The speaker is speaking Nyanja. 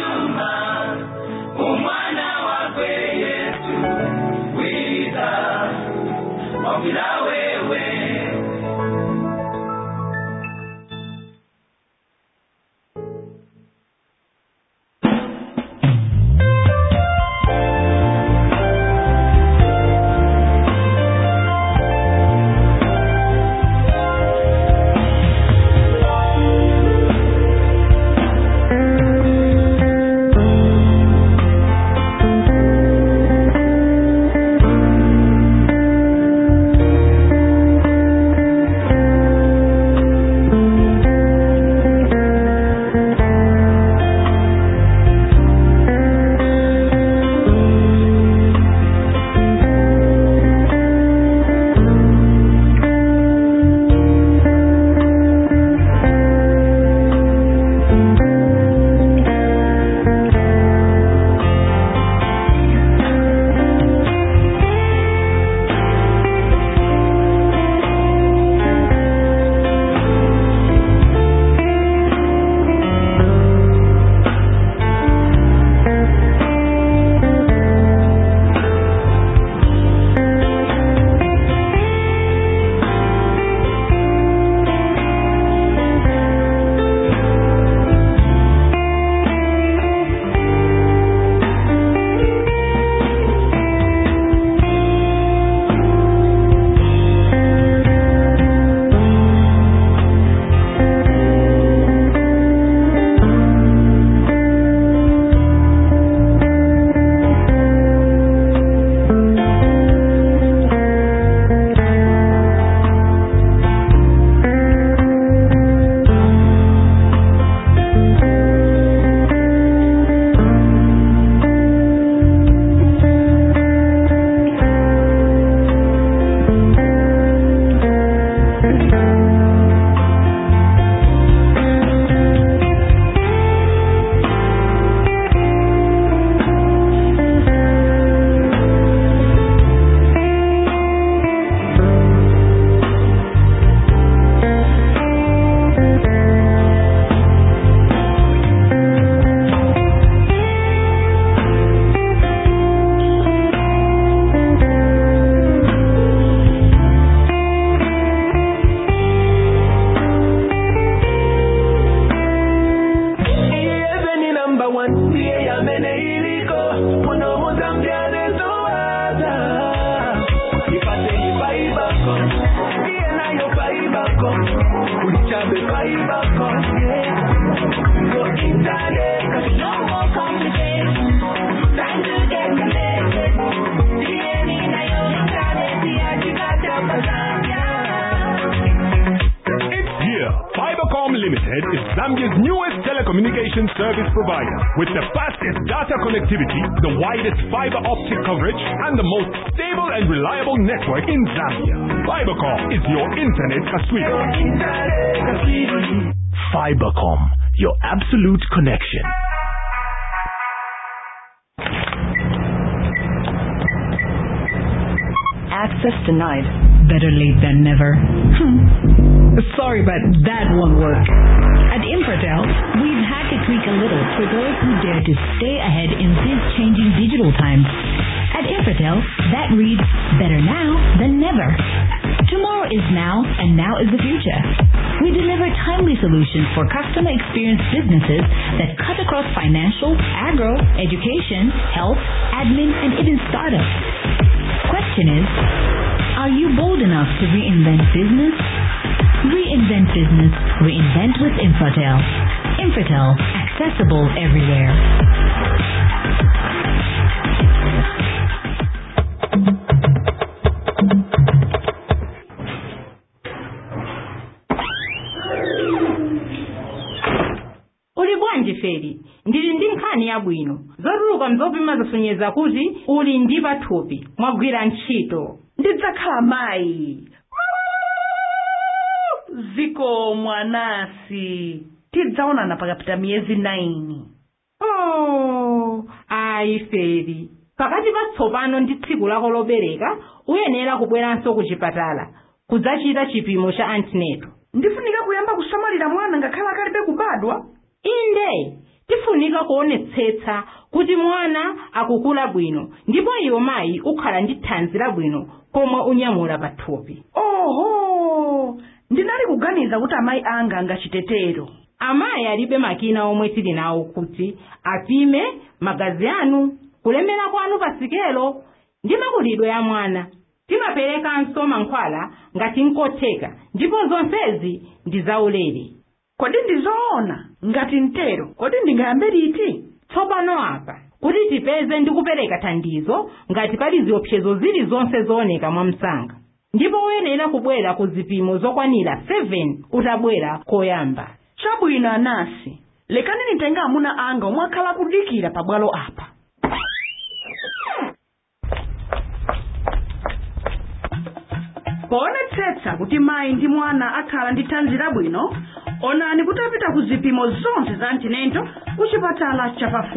tuma umwana wakwe yesu wiza wabwira wewe Iyebe ni number one, ndiye yamene iliko munomuza mbyanezowaza ipate ipaibako ndiye nayo paibako ulichabe paibako yo internet No more complications. Time to get connected. DNA na yo internet ya chikata pasanya. It's here. Fibercom Limited is Zambia's newest telecommunications service provider with the fastest data connectivity, the widest fiber optic coverage, and the most stable and reliable network in Zambia. Fibercom is your internet casino. internet kasiri Fibercom, your absolute connection. Access denied. Better late than never. Hmm. Sorry, but that won't work. At Infratel, we've had to tweak a little for those who dare to stay ahead in these changing digital times. At Infratel, that reads better now than never. Tomorrow is now, and now is the future. We deliver timely solutions for customer experience businesses that cut across financial, agro, education, health, admin, and even startups. Question is, are you bold enough to reinvent business? Reinvent business. Reinvent with Infratel. Infratel. Accessible everywhere. uli bwanji feri ndili ndi nkhani yabwino zotuluka mzopima zasonyeza kuti uli ndi pathupi mwagwira ntchito ndidzakhala mayi ziko mwanasi tidzaonana pakapita miyezi 9 oh ayi feri pakati pa tsopano ndi tsiku lako lobereka uyenera kubweranso ku chipatala kudzachita chipimo cha antenatal ndifunika kuyamba kusamalira mwana ngakhale akalibe kubadwa inde tifunika kuonetsetsa kuti mwana akukula bwino ndipo iwe mayi ukhala ndi thanzi labwino komwe unyamula pathupi oho ndinali kuganiza kuti amayi anga angachitetero amayi alibe makina omwe tili nawo kuti apime magazi anu kulemera kwanu pa sikelo ndi makulidwe ya mwana timaperekanso mankhwala ngati nkotheka ndipo zonsezi ndi zaulere kodi ndizoona ngati mtero kodi ndingayambe liti tsopano apa kuti tipeze ndi kupereka thandizo ngati pali ziopsezo zilizonse zooneka mwa msanga ndipo uyenera kubwera ku zipimo zokwanira 7 utabwera koyamba chabwino anasi lekani nitenge amuna anga omwe akhala kudikira pabwalo apa poonetsetsa kuti mayi ndi mwana akhala ndi thanzi labwino onani kuti apita ku zipimo zonse za antinento ku chipatala chapafupi